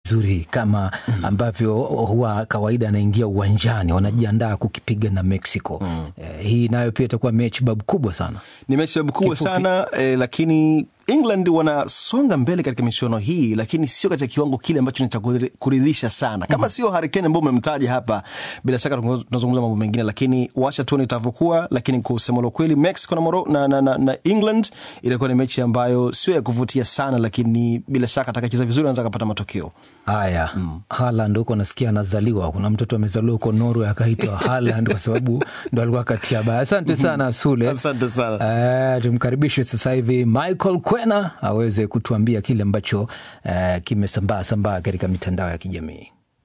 vizuri kama ambavyo huwa kawaida anaingia uwanjani, wanajiandaa kukipiga na Mexico. Eh, hii nayo pia itakuwa mechi babu kubwa sana. ni mechi sababu kubwa Kifupi. sana eh, lakini England wanasonga mbele katika michuano hii, lakini sio katika kiwango kile ambacho ni cha kuri- kuridhisha sana, kama sio Harry Kane ambao umemtaja hapa. Bila shaka tungo- tunazungumza mambo mengine, lakini wacha tuone itavyokuwa. Lakini kusema la kweli, Mexico na, Moro, na, na, na, na England itakuwa ni mechi ambayo sio ya kuvutia sana, lakini bila shaka atakacheza vizuri anaweza akapata matokeo. Haya, Haaland huko nasikia anazaliwa. Kuna mtoto amezaliwa huko Norway akaitwa Haaland kwa sababu ndo alikuwa katia baya. Asante sana Sule. Asante sana. Eh, tumkaribishe sasa hivi Michael Kwena aweze kutuambia kile ambacho eh, kimesambaa sambaa katika mitandao ya kijamii.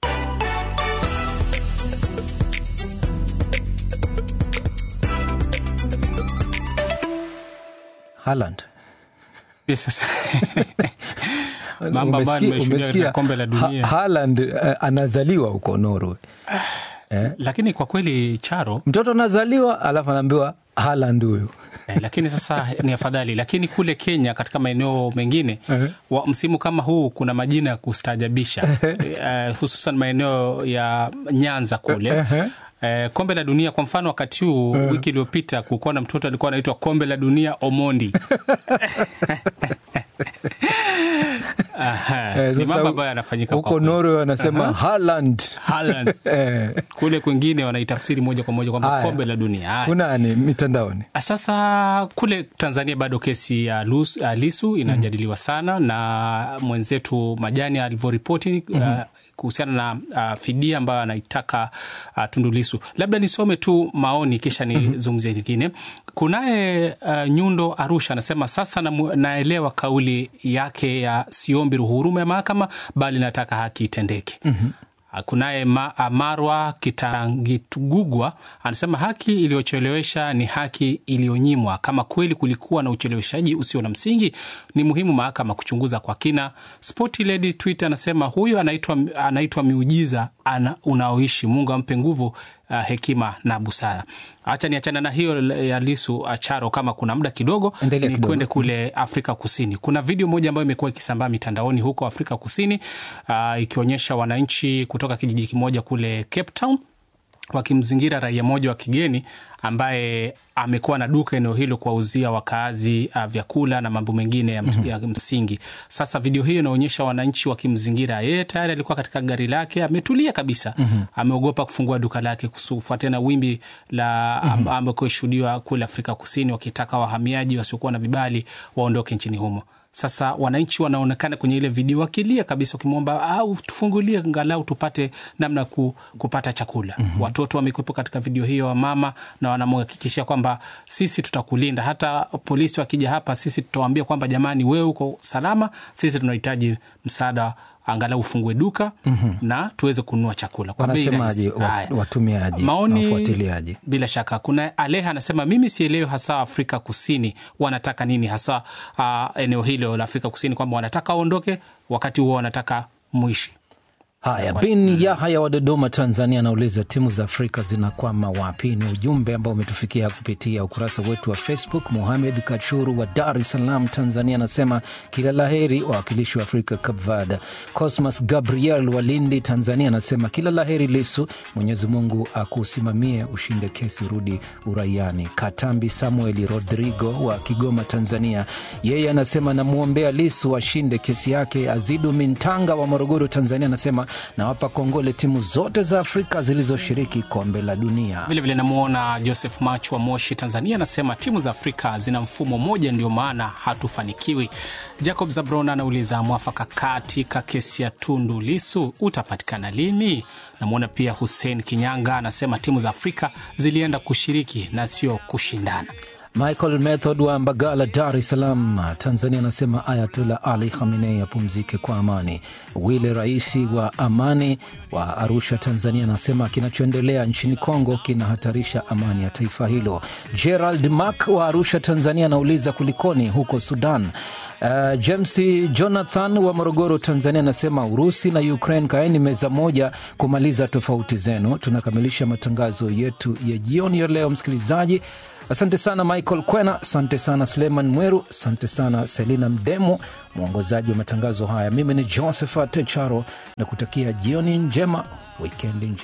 Haaland. Yes, sasa. mambo ambayo Umesikia- nimeshuhudia umesikia katika kombe la dunia Ha- Haaland eh, anazaliwa huko Norway. lakini kwa kweli Charo Mtoto anazaliwa alafu anaambiwa Haaland huyu. eh, lakini sasa ni afadhali. Lakini kule Kenya katika maeneo mengine wa msimu kama huu kuna majina ya kustaajabisha eh, hususan maeneo ya Nyanza kule Eh, kombe la dunia kwa mfano, wakati huu wiki iliyopita kulikuwa na mtoto alikuwa anaitwa kombe la dunia Omondi. Aha, Eh, ni sasa mambo ambayo yanafanyika kwa huko kweli. Norway wanasema Haaland. Haaland. Eh, kule kwingine wanaitafsiri moja kwa moja kwamba Haya. kombe la dunia. Haya. kunani mitandaoni? Sasa kule Tanzania bado kesi ya Lus- ya Lisu inajadiliwa sana na mwenzetu Majani alivyoripoti uh, kuhusiana na uh, fidia ambayo anaitaka uh, Tundu Lisu. Labda nisome tu maoni kisha nizungumzie lingine. Kunaye uh, Nyundo Arusha anasema sasa namu- naelewa kauli yake ya siombi ruhurume ya mahakama bali nataka haki itendeke. Kunaye Ma- Marwa Kitangitugugwa anasema haki iliyochelewesha ni haki iliyonyimwa. Kama kweli kulikuwa na ucheleweshaji usio na msingi, ni muhimu mahakama kuchunguza kwa kina. Sporty Lady Twitter anasema huyu anaitwa anaitwa miujiza ana, unaoishi. Mungu ampe nguvu, uh, hekima na busara. Hacha niachana na hiyo ya Lisu Acharo, kama kuna muda kidogo Endelea ni kidogo. kwende kule Afrika Kusini. Kuna video moja ambayo imekuwa ikisambaa mitandaoni huko Afrika Kusini uh, ikionyesha wananchi kutoka kijiji kimoja kule Cape Town wakimzingira raia mmoja wa kigeni ambaye amekuwa na duka eneo hilo kuwauzia wakaazi uh, vyakula na mambo mengine ya, mm ya msingi. Sasa video hiyo inaonyesha wananchi wakimzingira yeye, tayari alikuwa katika gari lake ametulia kabisa, ameogopa kufungua duka lake kufuatia na wimbi la mm ambao kushuhudiwa kule Afrika Kusini wakitaka wahamiaji wasiokuwa na vibali waondoke nchini humo. Sasa wananchi wanaonekana kwenye ile video wakilia kabisa, wakimwomba au tufungulie angalau tupate namna ya ku, kupata chakula. Watoto wamekuwepo katika video hiyo, wamama, na wanamhakikishia kwamba sisi tutakulinda, hata polisi wakija hapa, sisi tutawaambia kwamba jamani, wewe uko salama, sisi tunahitaji msaada angalau ufungue duka na tuweze kununua chakula kwa bei Wanasemaje rahisi. wa- Haya. watumiaji na Maoni wafuatiliaji? bila shaka kuna Aleha anasema mimi sielewi hasa Afrika Kusini wanataka nini hasa uh, eneo hilo la Afrika Kusini kwamba wanataka waondoke, wakati huo wanataka mwishi. Haya, bin Yahaya wa Dodoma, Tanzania, anauliza timu za Afrika zinakwama wapi? Ni ujumbe ambao umetufikia kupitia ukurasa wetu wa Facebook. Muhamed Kachuru wa Dar es Salaam, Tanzania, anasema kila la heri wawakilishi wa Afrika Cape Verde. Cosmas Gabriel wa Lindi, Tanzania, anasema kila la heri Lisu, Mwenyezi Mungu akusimamie, ushinde kesi, rudi uraiani. Katambi Samueli Rodrigo wa Kigoma, Tanzania, yeye anasema namwombea Lisu ashinde kesi yake. Azidu Mintanga wa Morogoro, Tanzania, anasema nawapa kongole timu zote za Afrika zilizoshiriki kombe la dunia. Vilevile namwona Joseph Mach wa Moshi, Tanzania, anasema timu za Afrika zina mfumo mmoja, ndio maana hatufanikiwi. Jacob Zabron anauliza mwafaka katika kesi ya Tundu Lisu utapatikana lini? Namwona pia Hussein Kinyanga anasema timu za Afrika zilienda kushiriki na sio kushindana. Michael Method wa Mbagala, Dar es Salaam, Tanzania, anasema Ayatollah Ali Khamenei apumzike kwa amani. Wile Raisi wa Amani wa Arusha, Tanzania, anasema kinachoendelea nchini Kongo kinahatarisha amani ya taifa hilo. Gerald Mak wa Arusha, Tanzania, anauliza kulikoni huko Sudan. Uh, James Jonathan wa Morogoro, Tanzania anasema Urusi na Ukraine kaeni meza moja kumaliza tofauti zenu. Tunakamilisha matangazo yetu ya jioni ya leo, msikilizaji. Asante sana Michael Kwena, asante sana Suleiman Mweru, asante sana Selina Mdemo, mwongozaji wa matangazo haya. Mimi ni Josephat Charo na kutakia jioni njema, wikendi njema.